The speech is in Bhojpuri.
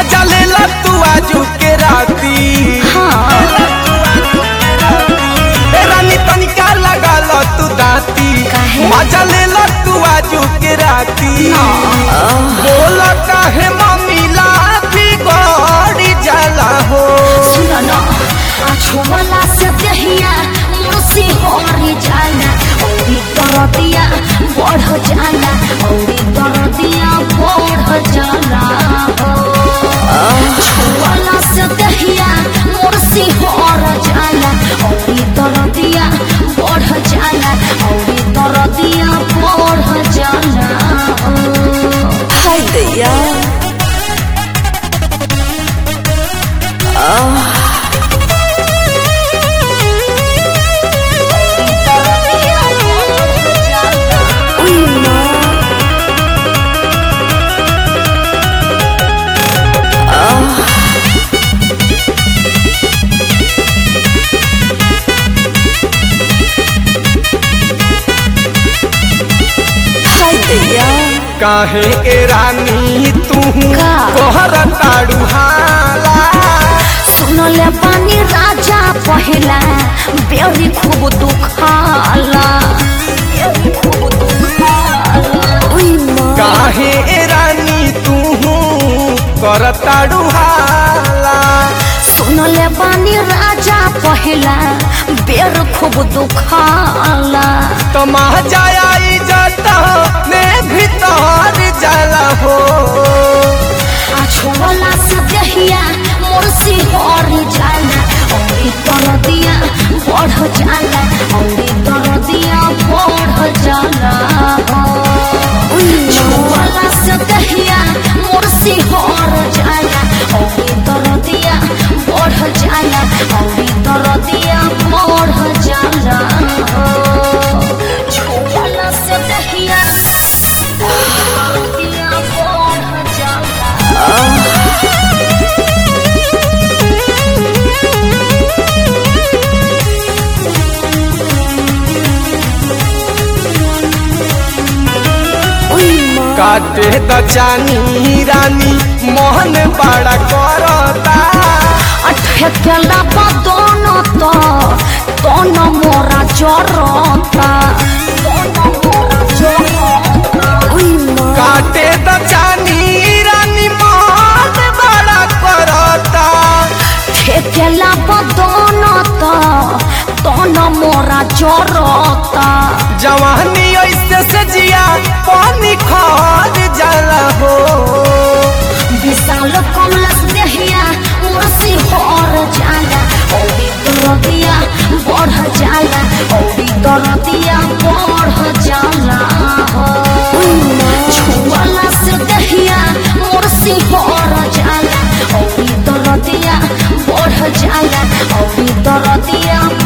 मजा ले ला तू आजू के राती हाँ ए रानी तनिका लगा लो तू दाती काहे? मजा ले ला तू आजू के राती बोला काहे मम्मी लाठी गड़ी जाला हो सुनो न छोला से दहिया मुर्सी होरी जाला औरी दरदिया बढ़ जाला औरी दरदिया बढ़ जाला छोला से दहिया मुर्सी होर जाला औरी दरदिया बढ़ जाला औरी दरदिया बढ़ जाला हाय दैया काहे ए रानी तू का? तोहर ताड़ू हाला सुनले पानी राजा पहला बेरी खूब दुखाला बेरी खूब दुखाला ओइ माँ काहे ए रानी तू कर ताड़ू हाला सुनले पानी राजा पहला बेर खूब दुखाला तमा जाया जाता में भीतर जाला हो आ छोला से दहिया मुर्सी और जाला औरी दरदिया बढ़ जाला औरी दरदिया बढ़ जाला छोला से दहिया मुर्सी और जाला औरी दरदिया बढ़ जाला औरी दरदिया बढ़ जाला छोला से दहिया दरदिया बढ़ जाला काटे द जानी रानी मोहन बड़ा करता ठेकेला बा दोनों तो दोनों मोरा जरता काटे द जानी रानी मोहन बड़ा करता ठेकेला बा दोनों तो दोनों मोरा जरता जवानी ऐसे से जिया पानी खाद जाला हो विशाल कमलस देहिया मुर्सी होर जाला औरी दरदिया बढ़ जाला औरी दरदिया बढ़ जाला छुआला से देहिया मुर्सी होर जाला औरी दरदिया बढ़ जाला औरी दरदिया